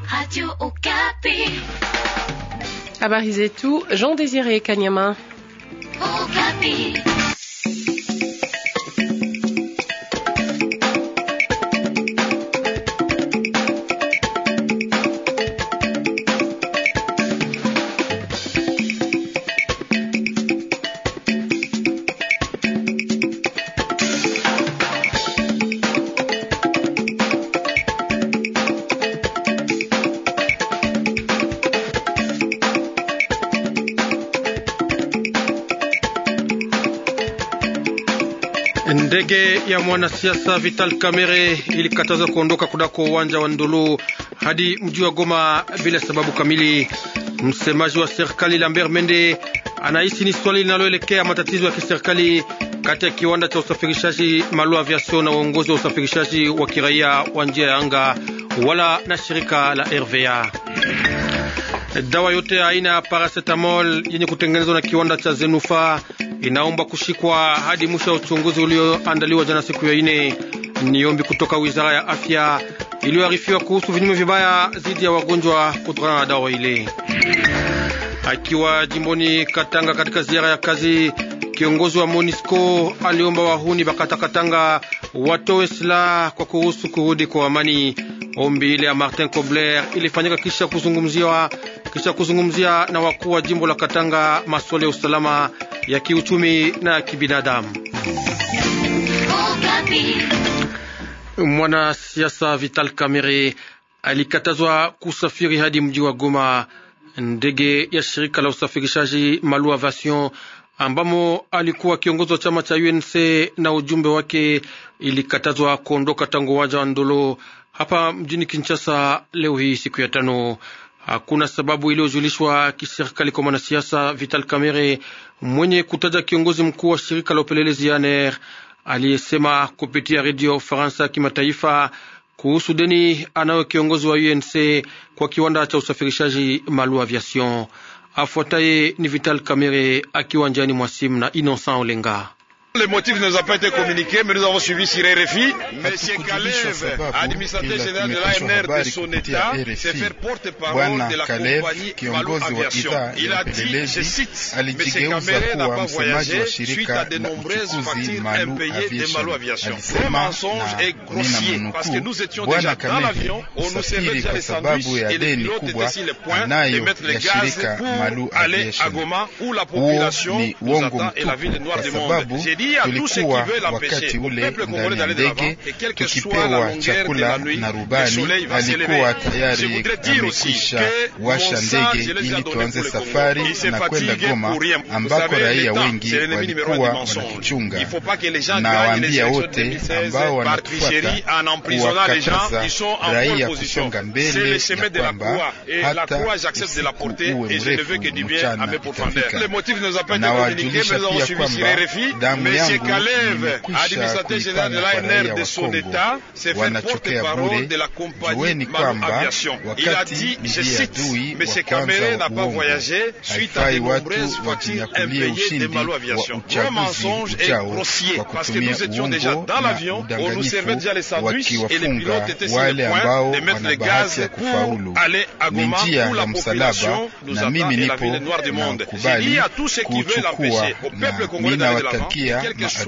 Radio Okapi. Habari zetu Jean Désiré Kanyama. Okapi. Ndege ya mwanasiasa Vital Kamerhe ilikatazwa kuondoka kunako uwanja wa Ndolo hadi mji wa Goma bila sababu kamili. Msemaji wa serikali Lambert Mende anahisi ni swali linaloelekea matatizo ya kiserikali kati ya kiwanda cha usafirishaji Malu Aviation na uongozi wa usafirishaji wa kiraia wa njia ya anga wala na shirika la RVA. Dawa yote ya aina ya paracetamol yenye kutengenezwa na kiwanda cha Zenufa inaomba kushikwa hadi mwisho wa uchunguzi ulioandaliwa jana siku ya ine. Ni ombi kutoka wizara ya afya iliyoarifiwa kuhusu vinyume vibaya dhidi ya wagonjwa kutokana na dawa ile. Akiwa jimboni Katanga katika ziara ya kazi, kiongozi wa Monisco aliomba wahuni Bakatakatanga watowe silaha kwa kuhusu kurudi kwa amani. Ombi ile ya Martin Kobler ilifanyika kisha kuzungumziwa kisha kuzungumzia na wakuu wa jimbo la Katanga masuala ya usalama ya kiuchumi na ya kibinadamu. Mwanasiasa Vital Kamerhe alikatazwa kusafiri hadi mji wa Goma. Ndege ya shirika la usafirishaji Malu Aviation ambamo alikuwa kiongozi wa chama cha UNC na ujumbe wake ilikatazwa kuondoka tangu uwanja wa Ndolo hapa mjini Kinshasa leo hii siku ya tano. Hakuna sababu iliyojulishwa kiserikali kwa mwanasiasa Vital Kamerhe mwenye kutaja kiongozi mkuu wa shirika la upelelezi ANR aliyesema kupitia redio ya Ufaransa ya kimataifa kuhusu deni anayo kiongozi wa UNC kwa kiwanda cha usafirishaji Malu Aviation. Afuataye ni Vital Kamerhe akiwa njiani mwa simu na Innocent Olenga. Le motif ne nous a pas été communiqué, mais nous avons suivi sur RFI. Monsieur Kalev, administrateur général de l'ANR de son État, s'est fait porte-parole de la compagnie Malu Aviation. Il a dit, je cite, Monsieur Kamere n'a pas voyagé suite à de nombreuses factures impayées de Malu Aviation. Le mensonge est grossier, parce que nous étions déjà dans l'avion, on nous servait déjà les sandwichs et le pilote était sur le point de mettre le gaz pour aller à Goma, où la population nous attend et la ville noire du monde. tulikuwa wakati ule ndani ya ndege tukipewa chakula na rubani alikuwa tayari amekwisha washa ndege ili tuanze safari na kwenda Goma ambako raia wengi walikuwa wanatuchunga. Na waambia wote ambao wanatufuata kuwakataza raia kusonga mbele ya kwamba hata usiku uwe mrefu mchana utafika. Na wajulisha pia kwamba damu yangu imekwisha kuipana kwa raia wa Kongo, wanachokea bure. Jueni kwamba wakati ndiye adui wa kwanza wa uongo, haifai watu wajinyakulie ushindi wa uchaguzi ujao kwa kutumia uongo na udanganyifu, wakiwafunga wale ambao wana bahati ya kufaulu. Ni njia ya msalaba, na mimi nipo na kubali kuchukua, na ninawatakia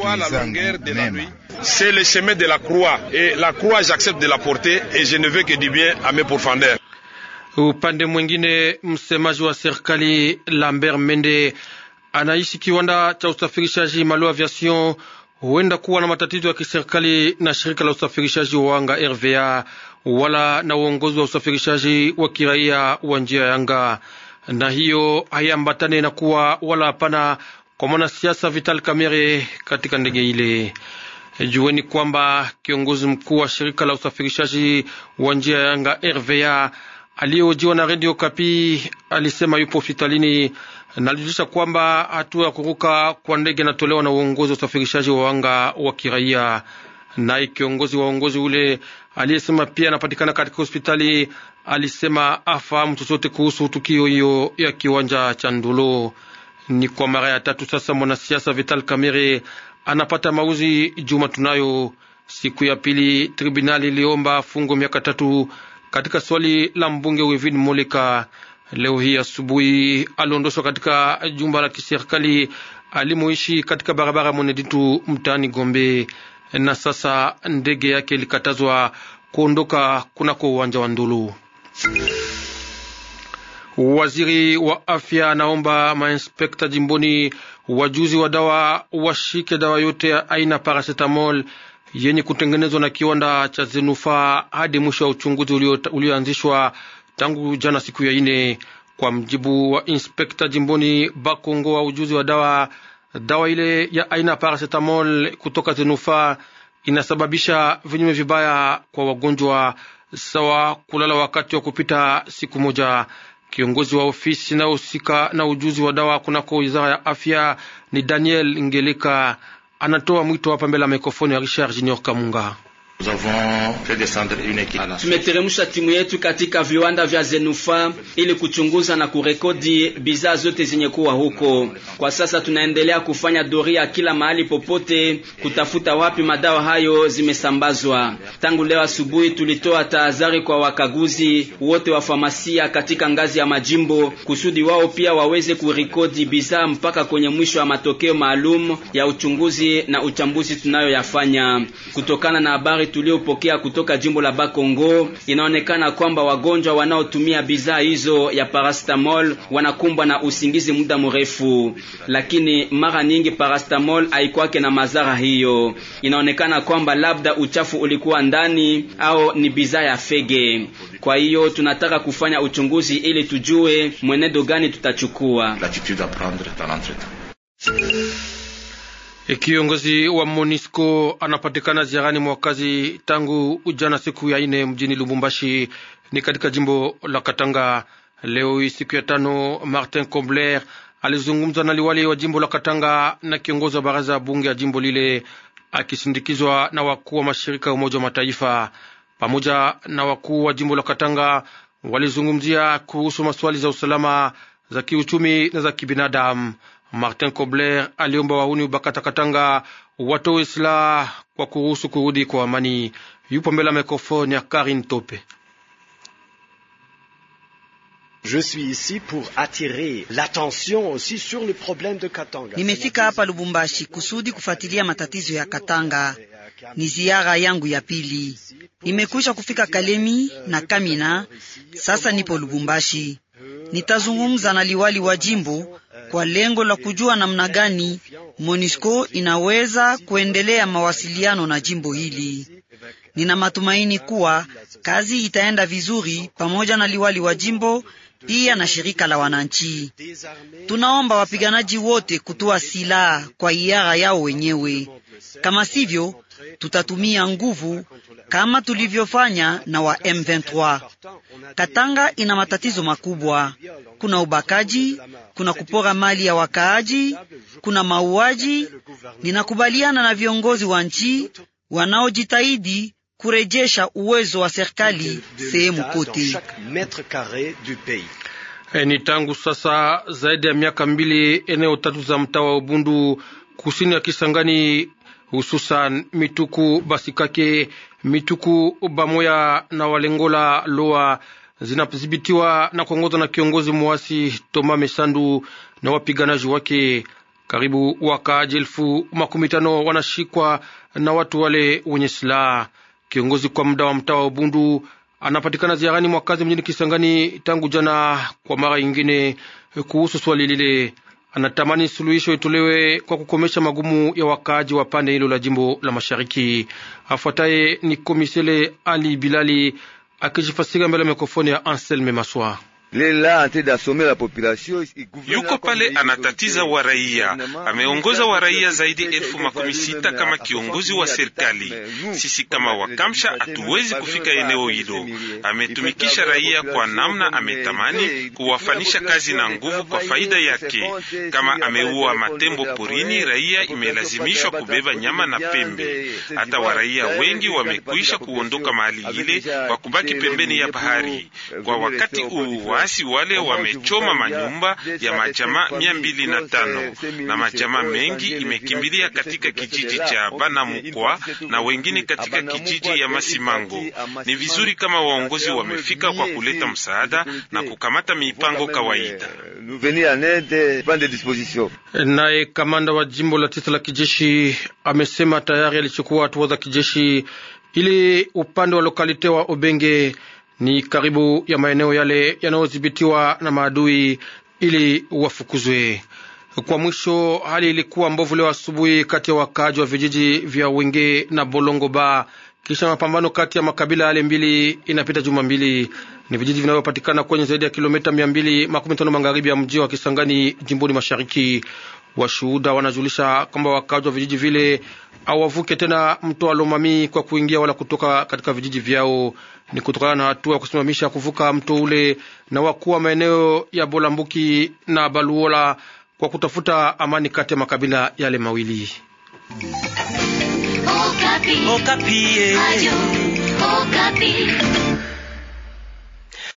C'est le chemin de la croix et la croix j'accepte de la porter et je ne veux que du bien à mes pourfendeurs. Upande mwingine, msemaji wa serikali Lambert Mende anaishi kiwanda cha usafirishaji Malu Aviation huenda kuwa na matatizo ya kiserikali na shirika la usafirishaji wa anga RVA wala na uongozi wa usafirishaji wa kiraia wa njia ya anga, na hiyo haiambatane na kuwa wala hapana kwa mwanasiasa Vital Kamerhe katika ndege ile. Jueni kwamba kiongozi mkuu wa shirika la usafirishaji wa njia ya anga RVA aliyehojiwa na redio Kapi alisema yupo hospitalini na alijulisha kwamba hatua ya kuruka kwa ndege inatolewa na uongozi wa usafirishaji wa anga wa kiraia. Naye kiongozi wa uongozi ule aliyesema pia anapatikana katika hospitali alisema afahamu chochote kuhusu tukio hiyo ya kiwanja cha Ndulo. Ni kwa mara ya tatu sasa mwanasiasa Vital Kamerhe anapata mauzi juma tunayo. Siku ya pili tribunali iliomba fungo miaka tatu katika swali la mbunge Wivin Moleka. Leo hii asubuhi aliondoshwa katika jumba la kiserikali alimoishi katika barabara Mweneditu mtaani Gombe, na sasa ndege yake ilikatazwa kuondoka kunako uwanja wa Ndulu. Waziri wa afya anaomba mainspekta jimboni wajuzi wa dawa washike dawa yote ya aina paracetamol yenye kutengenezwa na kiwanda cha Zenufa hadi mwisho wa uchunguzi ulioanzishwa tangu jana siku ya ine. Kwa mjibu wa inspekta jimboni Bakongo wa ujuzi wa dawa, dawa ile ya aina paracetamol kutoka Zenufa inasababisha vinyume vibaya kwa wagonjwa, sawa kulala wakati wa kupita siku moja. Kiongozi wa ofisi inayohusika na ujuzi wa dawa kunako wizara ya afya ni Daniel Ngeleka, anatoa mwito hapa mbele ya mikrofoni ya Richard Junior Kamunga. Tumeteremsha timu yetu katika viwanda vya Zenufa ili kuchunguza na kurekodi bidhaa zote zenye kuwa huko. Kwa sasa tunaendelea kufanya doria kila mahali popote, kutafuta wapi madawa hayo zimesambazwa. Tangu leo asubuhi, tulitoa tahadhari kwa wakaguzi wote wa famasia katika ngazi ya majimbo, kusudi wao pia waweze kurekodi bidhaa mpaka kwenye mwisho wa matokeo maalum ya uchunguzi na uchambuzi tunayoyafanya. Kutokana na habari tuliopokea kutoka jimbo la Bakongo inaonekana kwamba wagonjwa wanaotumia bidhaa hizo ya paracetamol wanakumbwa na usingizi muda mrefu, lakini mara nyingi paracetamol haikwake na madhara hiyo. Inaonekana kwamba labda uchafu ulikuwa ndani au ni bidhaa ya fege. Kwa hiyo tunataka kufanya uchunguzi ili tujue mwenendo gani tutachukua. Kiongozi wa Monisco anapatikana ziarani mwakazi tangu jana siku ya ine mjini Lubumbashi ni katika jimbo la Katanga. Leo hii siku ya tano, Martin Kobler alizungumza na liwali wa jimbo la Katanga na kiongozi wa baraza ya bunge ya jimbo lile akisindikizwa na wakuu wa mashirika ya Umoja wa Mataifa pamoja na wakuu wa jimbo la Katanga. Walizungumzia kuhusu maswali za usalama, za kiuchumi na za kibinadamu. Martin Kobler aliomba wahuni Bakata Katanga watoe silaha kwa kuruhusu kurudi kwa amani. Yupo mbele ya mikrofoni ya Karin Tope. Je suis ici pour attirer l'attention aussi sur le problème de Katanga. Nimefika hapa Lubumbashi kusudi kufuatilia matatizo ya Katanga. Ni ziara yangu ya pili. Nimekwisha kufika Kalemi na Kamina, sasa nipo Lubumbashi. Nitazungumza na liwali wa jimbo kwa lengo la kujua namna gani MONUSCO inaweza kuendelea mawasiliano na jimbo hili. Nina matumaini kuwa kazi itaenda vizuri pamoja na liwali wa jimbo pia na shirika la wananchi. Tunaomba wapiganaji wote kutoa silaha kwa hiara yao wenyewe, kama sivyo tutatumia nguvu kama tulivyofanya na wa M23. Katanga ina matatizo makubwa. Kuna ubakaji, kuna kupora mali ya wakaaji, kuna mauaji. Ninakubaliana na viongozi wa nchi wanaojitahidi kurejesha uwezo wa serikali sehemu kote. E, ni tangu sasa zaidi ya miaka mbili eneo tatu za mtaa wa Ubundu kusini ya Kisangani hususan Mituku Basikake, Mituku Bamoya na Walengola Loa zinadhibitiwa na kuongozwa na kiongozi mwasi Toma Mesandu na wapiganaji wake. Karibu wakaaji elfu makumi tano wanashikwa na watu wale wenye silaha. Kiongozi kwa muda wa mtaa wa Ubundu anapatikana ziarani mwakazi mjini Kisangani tangu jana kwa mara nyingine kuhusu swali lile anatamani suluhisho itolewe kwa kukomesha magumu ya wakaaji wa pande hilo la jimbo la mashariki. Afuataye ni komisele Ali Bilali akijifasika mbele ya mikrofoni ya Anselme Maswa. Yuko pale anatatiza wa raia, ameongoza wa raia zaidi elfu makumi sita kama kiongozi wa serikali. Sisi kama wakamsha hatuwezi kufika eneo hilo. Ametumikisha raia kwa namna ametamani kuwafanisha kazi na nguvu kwa faida yake. Kama ameua matembo porini, raia imelazimishwa kubeba nyama na pembe. Hata wa raia wengi wamekwisha kuondoka mahali ile kwa kubaki pembeni ya bahari. Kwa wakati huu waasi wale wamechoma manyumba ya majamaa mia mbili na tano na majamaa mengi imekimbilia katika kijiji cha Banamukwa na wengine katika kijiji ya Masimango. Ni vizuri kama waongozi wamefika kwa kuleta msaada na kukamata mipango kawaida. Naye kamanda wa jimbo la tisa la kijeshi amesema tayari alichukua hatua za kijeshi ili upande wa lokalite wa Obenge ni karibu ya maeneo yale yanayodhibitiwa na maadui ili wafukuzwe. Kwa mwisho, hali ilikuwa mbovu leo asubuhi kati ya wakaaji wa vijiji vya Wenge na Bolongo Ba kisha mapambano kati ya makabila yale mbili. Inapita juma mbili. Ni vijiji vinavyopatikana kwenye zaidi ya kilomita mia mbili makumi tano magharibi ya mji wa Kisangani, jimboni mashariki. Washuhuda wanajulisha kwamba wakaaji wa vijiji vile hawavuke tena mto wa Lomami kwa kuingia wala kutoka katika vijiji vyao. Ni kutokana na hatua ya kusimamisha kuvuka mto ule na wakuu wa maeneo ya Bolambuki na Baluola kwa kutafuta amani kati ya makabila yale mawili. Okapi. Okapi. Radio Okapi.